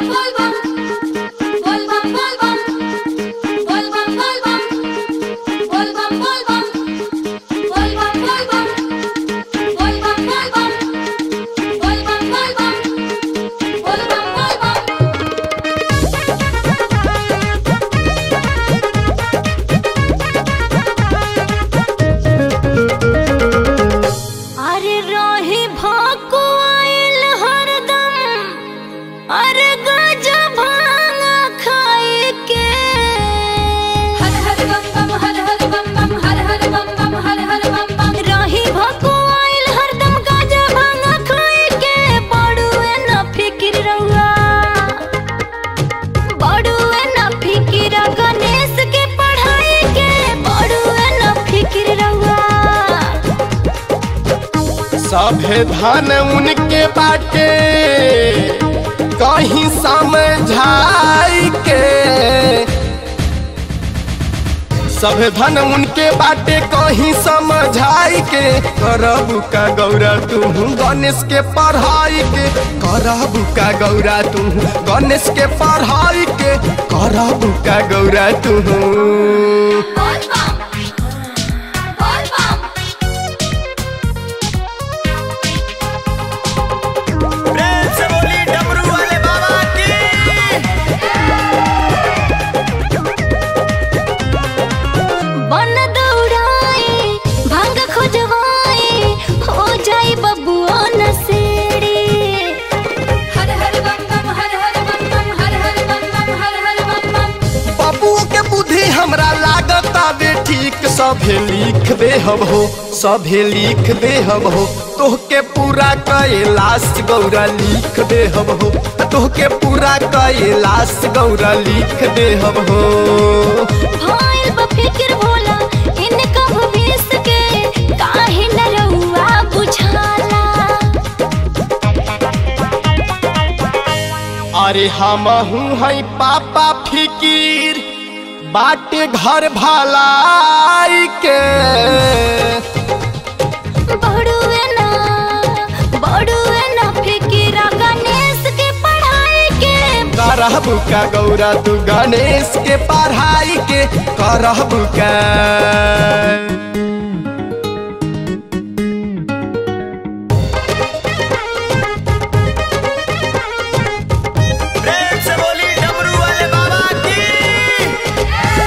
अरे रही भाको आइल हरदम अरे गाजा भांगा खाए के रही भाको आइल हरदम गाजा भांगा खाए के बड़ुए न फिकिर रहुआ बड़ुए न फिकिर गणेश के पढ़ाई के बड़ुए न फिकिर रहुआ सभे धन उनके बाटे कहीं समझाई के सभे धन उनके बाटे कहीं समझाई के करबू का गौरा तू गणेश के पढ़ाई के करबू का गौरा तू गणेश के पढ़ाई के करबू का गौरा तू प्रेम से बोली डमरू वाले बाबा की बन दौड़ाए भांग खोजवाए हो जाए बबुआ नसेड़ी बाबुओ के बुद्धि हमरा लागत आवे ठीक सभे लिख दे हम हो सभे लिख दे हम हो तोहके पूरा कैलाश गौरा लिख दे हम हो तोहके पूरा कैलाश गौरा लिख दे हम हो भाइल बफिकिर भोला इनका भविष्य के काहे न रहुआ बुझाला अरे हम हूँ है पापा फिकीर बाटे घर भलाई के बड़ुए ना बड़ुए ना फिकिरा गणेश के पढ़ाई के करहबू का गौरा तू गणेश के पढ़ाई के करहबू का प्रेम से बोली डमरू वाले बाबा की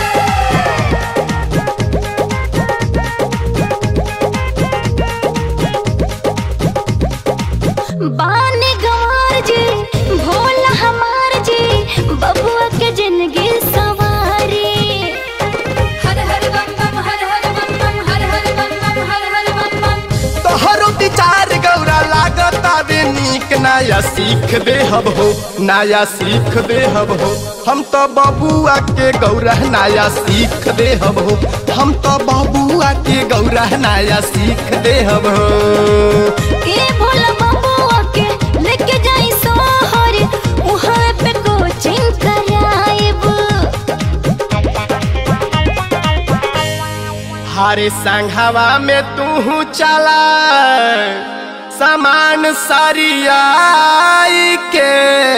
बाने गंवार जी भोला हमार जी बबुआ के जिंदगी सवारी तोहरो विचार गौरा लागत आवे नीक नया सीख दे हब हो नया सीख दे हब हो हम तो बबुआ के गौरा नया सीख दे हब हो हम तो बबुआ के गौरा नया सीख दे हब हो ए भोला बबुआ के लेके जाई सोहर उहाँ पे कोचिंग कराइब हारे संघवा में तू चला सामान सरियाई के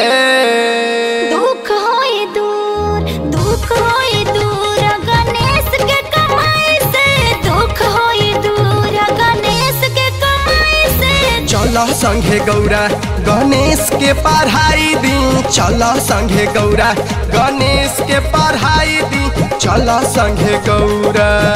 दुख होई दूर दुख होई दूर गणेश के कमाई से दुख होई दूर गणेश के कमाई से चल संघे गौरा गणेश के पढ़ाई दी चल संघे गौरा गणेश के पढ़ाई दी चल संघे गौरा